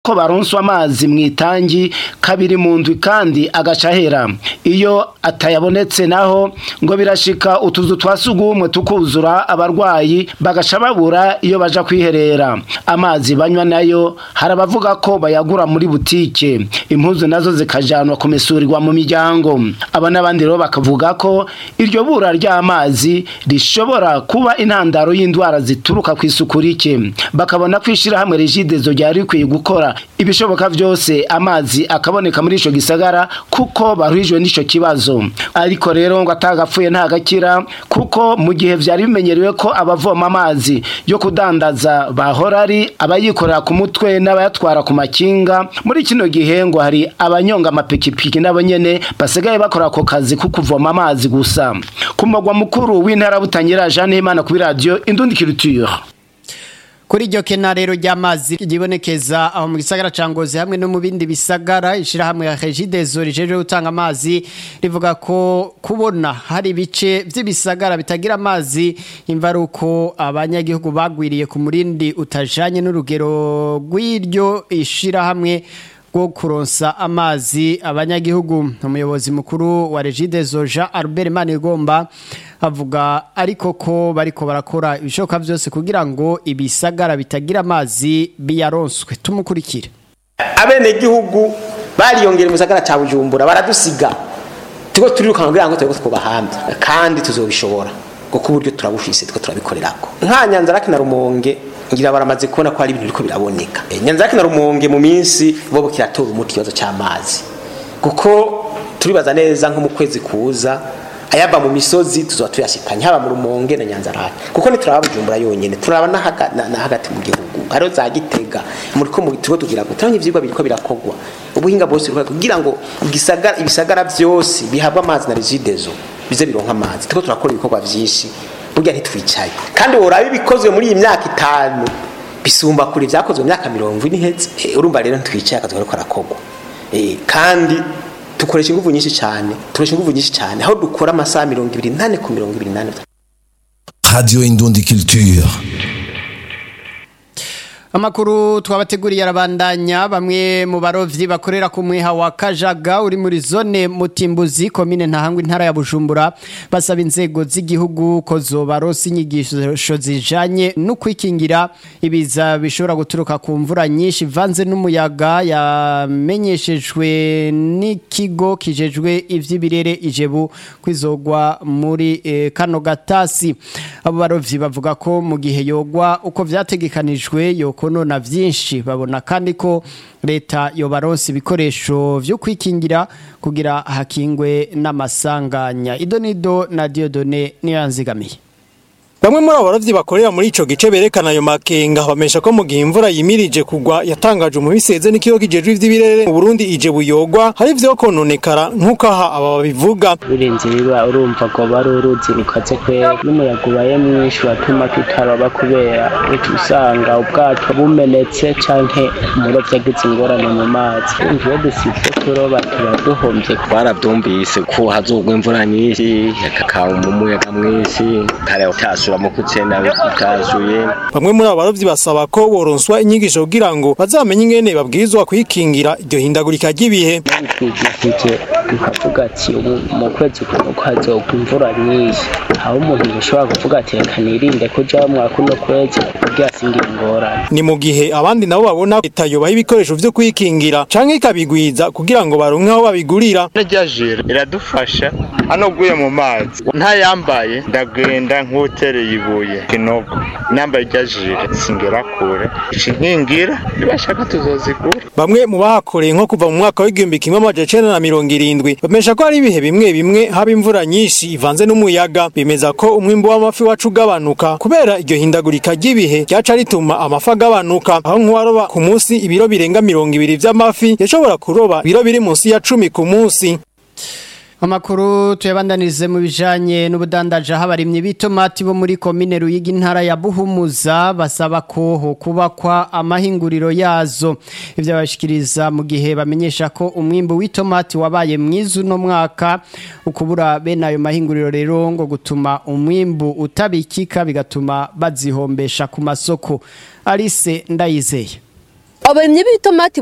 ko baronswa amazi mu itangi kabiri mu ndwi kandi agaca ahera iyo atayabonetse naho ngo birashika utuzu twa sugumwe tukuzura abarwayi bagaca babura iyo baja kwiherera amazi banywa nayo hari abavuga ko bayagura muri butike impuzu nazo zikajanwa kumesurirwa mu miryango aba n'abandi rero bakavuga ko iryo bura ry'amazi rishobora kuba intandaro y'indwara zituruka ku isuku rike bakabona ko ishirahamwe regidezo ryari rikwiye gukora ibishoboka vyose amazi akaboneka muri ico gisagara kuko baruhijwe n'ico kibazo ariko rero ngo atagapfuye ntagakira kuko mu gihe vyari bimenyerewe ko abavoma amazi yo kudandaza bahora ari abayikorera ku mutwe n'abayatwara ku makinga muri kino gihe ngo hari abanyonga amapikipiki nabo nyene basigaye bakora ako kazi ko kuvoma amazi gusa ku mugwa mukuru w'intara butangira Jeanne Imana kuri radio Indundi Culture Kuri iryo kena rero ry'amazi ryibonekeza aho mu gisagara ca Ngozi hamwe no mu bindi bisagara ishirahamwe ya Regideso rijeje gutanga amazi rivuga ko kubona hari ibice vy'ibisagara bitagira amazi imvaruko abanyagihugu bagwiriye ku murindi utajanye n'urugero rw'iryo ishirahamwe bwo kuronsa amazi abanyagihugu umuyobozi mukuru wa Regideso Jean Albert Manigomba avuga ariko ko bariko barakora ibishoboka byose kugira ngo ibisagara bitagira amazi biyaronswe tumukurikire abenegihugu bariyongera mu gisagara cya bujumbura baradusiga tuko turirukanka kugira ngo turebe ko twubahamba kandi tuzobishobora kuko uburyo turabufise tuko turabikorerako nka nyanzaraki na rumonge ngira baramaze kubona ko hari ibintu biriko biraboneka nyanzaraki na rumonge mu minsi bo kiratora umuti ikibazo cy'amazi kuko turibaza neza nko mu kwezi kuza ayava mu misozi tuzoba tuyashikanye haba mu rumonge na nyanzarake kuko ntituraba bujumbura yonyene turaba na hagati mu gihugu hariho za gitega muri ko turiko tugira ngo turanye ivyigwa biriko birakogwa ubuhinga bwose buriko kugira ngo igisagara ibisagara vyose bihabwa amazi na regidezo bize bironka amazi turiko turakora ibikorwa vyinshi burya ntitwicaye kandi worabe ibikozwe muri iyi myaka itanu bisumba kure vyakozwe mu myaka mirongo ine iheze urumva rero ntitwicaye akazi kariko karakogwa kandi dukoresha ingufu nyinshi cyane tukoresha ingufu nyinshi cyane aho dukora amasaha mirongo ibiri nane ku mirongo ibiri nane Radio Indundi Culture. Amakuru twabateguriye arabandanya bamwe mu barovyi bakorera ku mwiha wa Kajaga uri muri zone Mutimbuzi komine ntahangwa intara ya Bujumbura basaba inzego z'igihugu ko zobarosa inyigisho zijanye no kwikingira ibiza bishobora guturuka ku mvura nyinshi vanze n'umuyaga yamenyeshejwe n'ikigo kijejwe ivy'ibirere ijebu kwizogwa muri eh, kano gatasi abo barovyi bavuga ko mu gihe yogwa uko vyategekanijwe yoko konona vyinshi babona kandi ko leta yobaronse ibikoresho vyo kwikingira kugira hakingwe n'amasanganya idonido na Diodone niyanzigamiye Bamwe muri abo barovyi bakorera muri ico gice berekana ayo makenga bamesha ko mu gihe imvura yimirije kugwa yatangaje umubiseze n'ikigo kijejwe ivy'ibirere mu Burundi ije buyogwa hari vyo kononekara nk'uko aha aba babivuga birenze biba urumva ko bari uruzi rukaze kwera n'umuyaga ubaye mwinshi watuma tutaroba kubera uca usanga ubwato bumenetse canke umurovyi agize ingorane mu mazi urumva iyo dusivye kuroba tuba duhomvye twaravyumvise ko hazogwa imvura nyinshi hakaba umuyaga mwinshi kare utasura mu kutsena utasuye bamwe muri abo barovyi basaba ko boronswa inyigisho kugira ngo bazamenye ingene babwirizwa kwikingira iryo hindagurika ry'ibihe bitwigishije tukavuga ati ubu mu kwezi kumwe ko hazogwa imvura nyinshi aho umuntu bishobora kuvuga ati reka nirinde kuja mwa kuno kwezi kugira singira ingorane ni mu gihe abandi nabo babona leta yobaha ibikoresho vyo kwikingira canke ikabigwiza kugira ngo baronke aho babigurira rya jire iradufasha hano uguye mu mazi ntayambaye ndagenda nk'utereye ibuye kinogo nambaye rya jire singera kure inkingira nibashaka tuzozigura bamwe mu bahakoreye nko kuva mu mwaka w'igihumbi kimwe amajana icenda na mirongo irindwi bamesha ko hari ibihe bimwe bimwe haba imvura nyinshi ivanze n'umuyaga bemeza ko umwimbu w'amafi wacu ugabanuka kubera iryo hindagurika ry'ibihe ryaca rituma amafi agabanuka aho nk'uwaroba ku munsi ibiro birenga mirongo ibiri vy'amafi yashobora kuroba ibiro biri munsi ya cumi ku munsi Amakuru tuyabandanirize mu bijanye n'ubudandaje habarimye bitomati bo muri komine Ruyigi intara ya Buhumuza basaba ko ho kubakwa amahinguriro yazo ivyo bashikiriza mu gihe bamenyesha ko umwimbo w'itomati wabaye mwiza no mwaka ukubura bene ayo mahinguriro rero ngo gutuma umwimbu utabikika bigatuma bazihombesha ku masoko Alice Ndayizeye abarimyi b'itomati